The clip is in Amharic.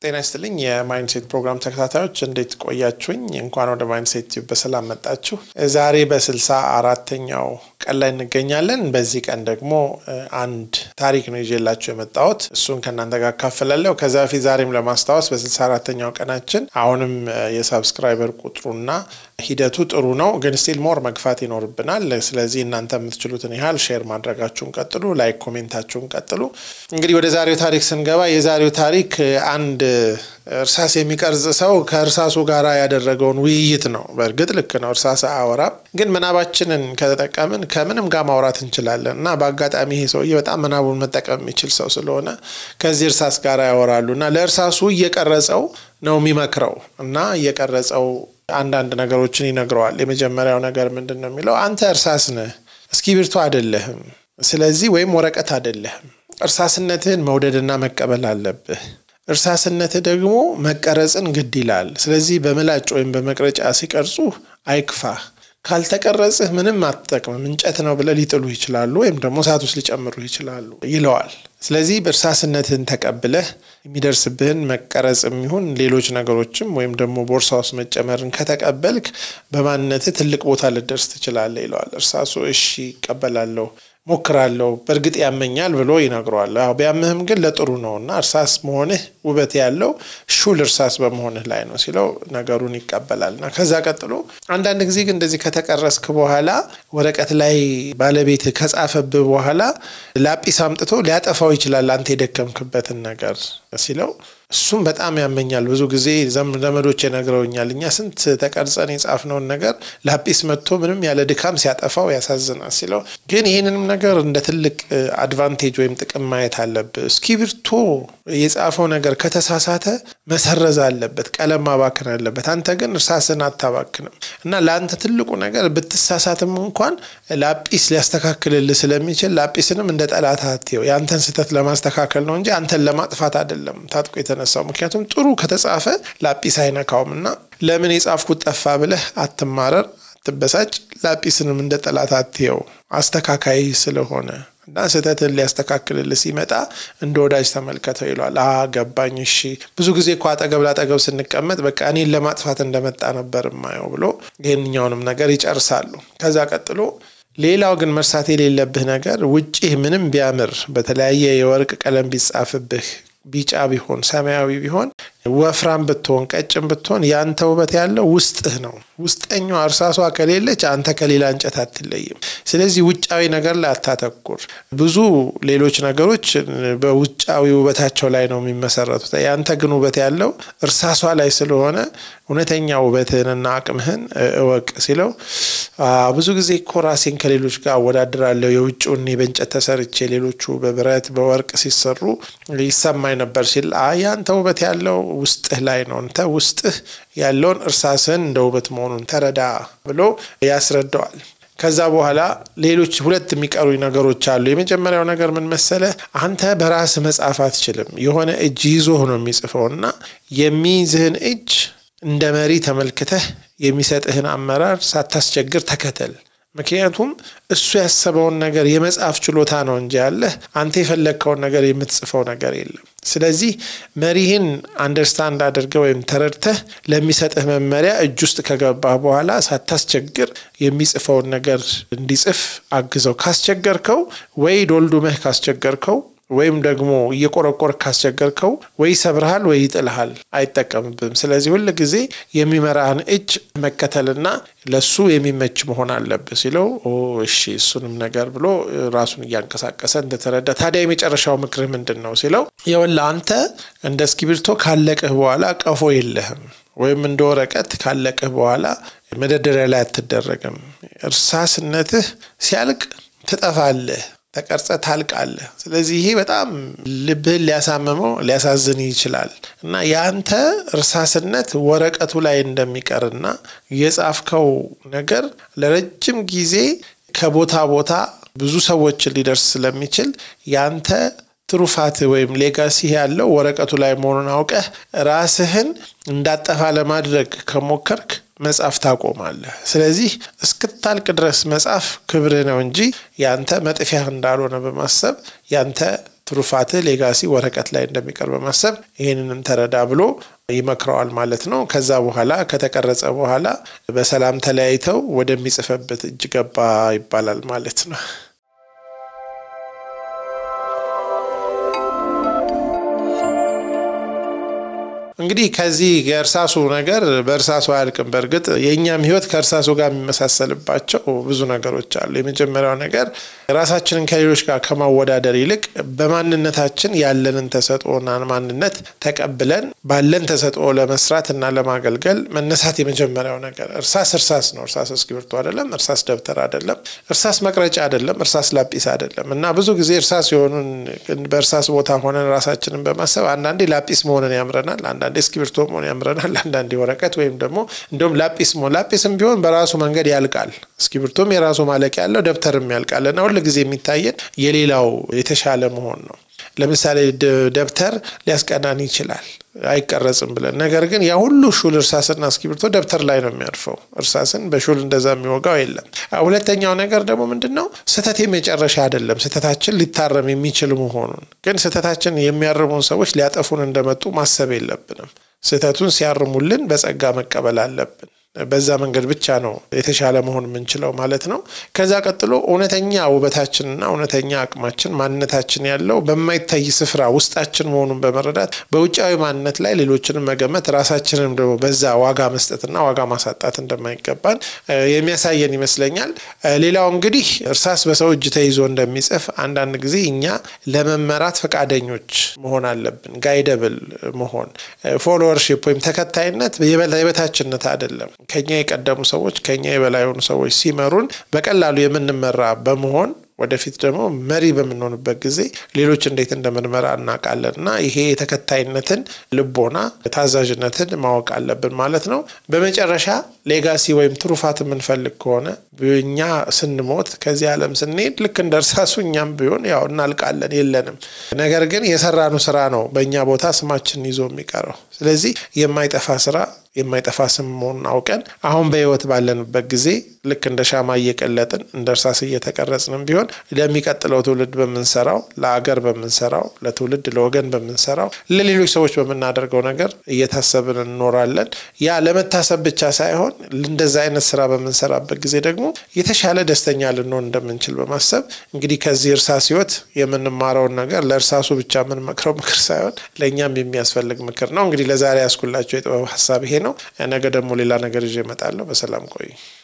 ጤና ይስጥልኝ የማይንድሴት ፕሮግራም ተከታታዮች እንዴት ቆያችሁኝ? እንኳን ወደ ማይንድሴት ቲዩብ በሰላም መጣችሁ። ዛሬ በስልሳ አራተኛው ቀን ላይ እንገኛለን። በዚህ ቀን ደግሞ አንድ ታሪክ ነው ይዤላችሁ የመጣሁት እሱን ከእናንተ ጋር አካፍላለሁ። ከዛ በፊት ዛሬም ለማስታወስ በስልሳ አራተኛው ቀናችን አሁንም የሳብስክራይበር ቁጥሩና ሂደቱ ጥሩ ነው፣ ግን ስቲል ሞር መግፋት ይኖርብናል። ስለዚህ እናንተ የምትችሉትን ያህል ሼር ማድረጋችሁን ቀጥሉ፣ ላይክ ኮሜንታችሁን ቀጥሉ። እንግዲህ ወደ ዛሬው ታሪክ ስንገባ የዛሬው ታሪክ አንድ እርሳስ የሚቀርጽ ሰው ከእርሳሱ ጋር ያደረገውን ውይይት ነው። በእርግጥ ልክ ነው፣ እርሳስ አያወራም፣ ግን ምናባችንን ከተጠቀምን ከምንም ጋር ማውራት እንችላለን እና በአጋጣሚ ይሄ ሰውዬ በጣም ምናቡን መጠቀም የሚችል ሰው ስለሆነ ከዚህ እርሳስ ጋር ያወራሉ እና ለእርሳሱ እየቀረጸው ነው የሚመክረው እና እየቀረጸው አንዳንድ ነገሮችን ይነግረዋል። የመጀመሪያው ነገር ምንድን ነው የሚለው አንተ እርሳስ ነህ፣ እስክሪብቶ አይደለህም። ስለዚህ ወይም ወረቀት አይደለህም። እርሳስነትህን መውደድና መቀበል አለብህ። እርሳስነትህ ደግሞ መቀረጽን ግድ ይላል። ስለዚህ በምላጭ ወይም በመቅረጫ ሲቀርጹ አይክፋህ። ካልተቀረጽህ ምንም አትጠቅምም። እንጨት ነው ብለው ሊጥሉ ይችላሉ፣ ወይም ደግሞ እሳት ውስጥ ሊጨምሩ ይችላሉ ይለዋል። ስለዚህ በእርሳስነትህን ተቀብለህ የሚደርስብህን መቀረጽ የሚሆን ሌሎች ነገሮችም ወይም ደግሞ ቦርሳ ውስጥ መጨመርን ከተቀበልክ በማንነትህ ትልቅ ቦታ ልደርስ ትችላለህ ይለዋል። እርሳሱ እሺ ይቀበላለሁ ሞክራለሁ በእርግጥ ያመኛል ብሎ ይነግረዋል። ያው ቢያምህም ግን ለጥሩ ነው እና እርሳስ መሆንህ ውበት ያለው ሹል እርሳስ በመሆንህ ላይ ነው ሲለው ነገሩን ይቀበላል እና ከዛ ቀጥሎ አንዳንድ ጊዜ ግን እንደዚህ ከተቀረስክ በኋላ ወረቀት ላይ ባለቤት ከጻፈብህ በኋላ ላጲስ አምጥቶ ሊያጠፋው ይችላል አንተ የደከምክበትን ነገር ሲለው እሱም በጣም ያመኛል። ብዙ ጊዜ ዘመዶች ነግረውኛል። እኛ ስንት ተቀርጸን የጻፍነውን ነገር ላጲስ መጥቶ ምንም ያለ ድካም ሲያጠፋው ያሳዝናል ሲለው፣ ግን ይህንንም ነገር እንደ ትልቅ አድቫንቴጅ ወይም ጥቅም ማየት አለብህ። እስክሪብቶ የጻፈው ነገር ከተሳሳተ መሰረዝ አለበት፣ ቀለም ማባክን አለበት። አንተ ግን እርሳስን አታባክንም እና ለአንተ ትልቁ ነገር ብትሳሳትም እንኳን ላጲስ ሊያስተካክልልህ ስለሚችል ላጲስንም እንደ ጠላት አትየው። የአንተን ስህተት ለማስተካከል ነው እንጂ አንተን ለማጥፋት አይደለም ታጥቆ የተነሳው። ምክንያቱም ጥሩ ከተጻፈ ላጲስ አይነካውም እና ለምን የጻፍኩት ጠፋ ብለህ አትማረር፣ አትበሳጭ። ላጲስንም እንደ ጠላት አትየው፣ አስተካካይ ስለሆነ እና ስህተትን ሊያስተካክልልህ ሲመጣ እንደ ወዳጅ ተመልከተው ይለዋል። ገባኝ። እሺ ብዙ ጊዜ እኮ አጠገብ ላጠገብ ስንቀመጥ በቃ እኔን ለማጥፋት እንደመጣ ነበር የማየው ብሎ ይህንኛውንም ነገር ይጨርሳሉ። ከዛ ቀጥሎ ሌላው ግን መርሳት የሌለብህ ነገር ውጭህ ምንም ቢያምር በተለያየ የወርቅ ቀለም ቢጻፍብህ ቢጫ ቢሆን ሰማያዊ ቢሆን ወፍራም ብትሆን ቀጭን ብትሆን ያንተ ውበት ያለው ውስጥህ ነው። ውስጠኛዋ እርሳሷ ከሌለች አንተ ከሌላ እንጨት አትለይም። ስለዚህ ውጫዊ ነገር ላይ አታተኩር። ብዙ ሌሎች ነገሮች በውጫዊ ውበታቸው ላይ ነው የሚመሰረቱት። ያንተ ግን ውበት ያለው እርሳሷ ላይ ስለሆነ እውነተኛ ውበትህንና አቅምህን እወቅ ሲለው ብዙ ጊዜ እኮ ራሴን ከሌሎች ጋር አወዳድራለሁ። የውጭውን በእንጨት ተሰርቼ ሌሎቹ በብረት በወርቅ ሲሰሩ ይሰማኝ ነበር ሲል ያንተ ውበት ያለው ውስጥህ ላይ ነው። አንተ ውስጥህ ያለውን እርሳስህን እንደ ውበት መሆኑን ተረዳ ብሎ ያስረዳዋል። ከዛ በኋላ ሌሎች ሁለት የሚቀሩ ነገሮች አሉ። የመጀመሪያው ነገር ምን መሰለ? አንተ በራስ መጻፍ አትችልም። የሆነ እጅ ይዞህ ነው የሚጽፈው እና የሚይዝህን እጅ እንደ መሪ ተመልክተህ የሚሰጥህን አመራር ሳታስቸግር ተከተል። ምክንያቱም እሱ ያሰበውን ነገር የመጻፍ ችሎታ ነው እንጂ ያለህ አንተ የፈለግከውን ነገር የምትጽፈው ነገር የለም። ስለዚህ መሪህን አንደርስታንድ አድርገህ ወይም ተረድተህ ለሚሰጥህ መመሪያ እጅ ውስጥ ከገባህ በኋላ ሳታስቸግር የሚጽፈውን ነገር እንዲጽፍ አግዘው። ካስቸገርከው ወይ ዶልዱመህ ካስቸገርከው ወይም ደግሞ እየቆረቆር ካስቸገርከው ወይ ይሰብርሃል ወይ ይጥልሃል፣ አይጠቀምብም። ስለዚህ ሁል ጊዜ የሚመራህን እጅ መከተልና ለሱ የሚመች መሆን አለብህ ሲለው እሺ እሱንም ነገር ብሎ ራሱን እያንቀሳቀሰ እንደተረዳ፣ ታዲያ የመጨረሻው ምክርህ ምንድን ነው ሲለው ይኸውልህ አንተ እንደ እስክሪብቶ ካለቅህ በኋላ ቀፎ የለህም ወይም እንደ ወረቀት ካለቅህ በኋላ መደርደሪያ ላይ አትደረግም። እርሳስነትህ ሲያልቅ ትጠፋለህ ተቀርጸ ታልቃለህ። ስለዚህ ይሄ በጣም ልብህን ሊያሳምመው ሊያሳዝን ይችላል እና የአንተ እርሳስነት ወረቀቱ ላይ እንደሚቀርና የጻፍከው ነገር ለረጅም ጊዜ ከቦታ ቦታ ብዙ ሰዎችን ሊደርስ ስለሚችል ያንተ ትሩፋት ወይም ሌጋሲ ያለው ወረቀቱ ላይ መሆኑን አውቀህ ራስህን እንዳጠፋ ለማድረግ ከሞከርክ መጻፍ ታቆማለህ። ስለዚህ እስክታልቅ ድረስ መጻፍ ክብርህ ነው እንጂ ያንተ መጥፊያህ እንዳልሆነ በማሰብ ያንተ ትሩፋትህ ሌጋሲ ወረቀት ላይ እንደሚቀር በማሰብ ይህንንም ተረዳ ብሎ ይመክረዋል ማለት ነው። ከዛ በኋላ ከተቀረጸ በኋላ በሰላም ተለያይተው ወደሚጽፈበት እጅ ገባ ይባላል ማለት ነው። እንግዲህ ከዚህ የእርሳሱ ነገር በእርሳሱ አያልቅም። በእርግጥ የእኛም ሕይወት ከእርሳሱ ጋር የሚመሳሰልባቸው ብዙ ነገሮች አሉ። የመጀመሪያው ነገር ራሳችንን ከሌሎች ጋር ከማወዳደር ይልቅ በማንነታችን ያለንን ተሰጥኦና ማንነት ተቀብለን ባለን ተሰጥኦ ለመስራት እና ለማገልገል መነሳት የመጀመሪያው ነገር። እርሳስ እርሳስ ነው። እርሳስ እስክሪብቶ አይደለም። እርሳስ ደብተር አይደለም። እርሳስ መቅረጫ አይደለም። እርሳስ ላጲስ አይደለም። እና ብዙ ጊዜ እርሳስ የሆኑን በእርሳስ ቦታ ሆነን ራሳችንን በማሰብ አንዳንዴ ላጲስ መሆንን ያምረናል አንዳንዴ እስክሪብቶ መሆን ያምረናል። አንዳንዴ ወረቀት ወይም ደግሞ እንደውም ላጲስ መሆን ላጲስም ቢሆን በራሱ መንገድ ያልቃል። እስክሪብቶም የራሱ ማለቂያ ያለው ደብተርም ያልቃል እና ሁል ጊዜ የሚታየን የሌላው የተሻለ መሆን ነው። ለምሳሌ ደብተር ሊያስቀናን ይችላል አይቀረጽም ብለን ነገር ግን ያ ሁሉ ሹል እርሳስና እስክሪብቶ ደብተር ላይ ነው የሚያርፈው። እርሳስን በሹል እንደዛ የሚወጋው የለም። ሁለተኛው ነገር ደግሞ ምንድን ነው? ስህተት የመጨረሻ አይደለም። ስህተታችን ሊታረም የሚችል መሆኑን ግን ስህተታችን የሚያርሙን ሰዎች ሊያጠፉን እንደመጡ ማሰብ የለብንም። ስህተቱን ሲያርሙልን በጸጋ መቀበል አለብን። በዛ መንገድ ብቻ ነው የተሻለ መሆን የምንችለው ማለት ነው። ከዛ ቀጥሎ እውነተኛ ውበታችንና እውነተኛ አቅማችን ማንነታችን ያለው በማይታይ ስፍራ ውስጣችን መሆኑን በመረዳት በውጫዊ ማንነት ላይ ሌሎችንም መገመት ራሳችንም ደግሞ በዛ ዋጋ መስጠትና ዋጋ ማሳጣት እንደማይገባን የሚያሳየን ይመስለኛል። ሌላው እንግዲህ እርሳስ በሰው እጅ ተይዞ እንደሚጽፍ አንዳንድ ጊዜ እኛ ለመመራት ፈቃደኞች መሆን አለብን። ጋይደብል መሆን ፎሎወርሺፕ ወይም ተከታይነት የበታችነት አይደለም። ከኛ የቀደሙ ሰዎች ከኛ የበላይ የሆኑ ሰዎች ሲመሩን በቀላሉ የምንመራ በመሆን ወደፊት ደግሞ መሪ በምንሆንበት ጊዜ ሌሎች እንዴት እንደምንመራ እናውቃለን እና ይሄ የተከታይነትን ልቦና ታዛዥነትን ማወቅ አለብን ማለት ነው። በመጨረሻ ሌጋሲ ወይም ትሩፋት የምንፈልግ ከሆነ እኛ ስንሞት ከዚህ ዓለም ስንሄድ ልክ እንደ እርሳሱ እኛም ቢሆን ያው እናልቃለን፣ የለንም። ነገር ግን የሰራኑ ስራ ነው በእኛ ቦታ ስማችንን ይዞ የሚቀረው። ስለዚህ የማይጠፋ ስራ የማይጠፋ ስም መሆኑን አውቀን አሁን በህይወት ባለንበት ጊዜ ልክ እንደ ሻማ እየቀለጥን እንደ እርሳስ እየተቀረጽንም ቢሆን ለሚቀጥለው ትውልድ በምንሰራው፣ ለአገር በምንሰራው፣ ለትውልድ ለወገን በምንሰራው፣ ለሌሎች ሰዎች በምናደርገው ነገር እየታሰብን እንኖራለን። ያ ለመታሰብ ብቻ ሳይሆን እንደዛ አይነት ስራ በምንሰራበት ጊዜ ደግሞ የተሻለ ደስተኛ ልንሆን እንደምንችል በማሰብ እንግዲህ ከዚህ እርሳስ ህይወት የምንማረውን ነገር ለእርሳሱ ብቻ የምንመክረው ምክር ሳይሆን ለእኛም የሚያስፈልግ ምክር ነው። እንግዲህ ለዛሬ ያስኩላቸው የጥበብ ሀሳብ ይሄ ነው። ነገ ደግሞ ሌላ ነገር ይዤ እመጣለሁ። በሰላም ቆዩ።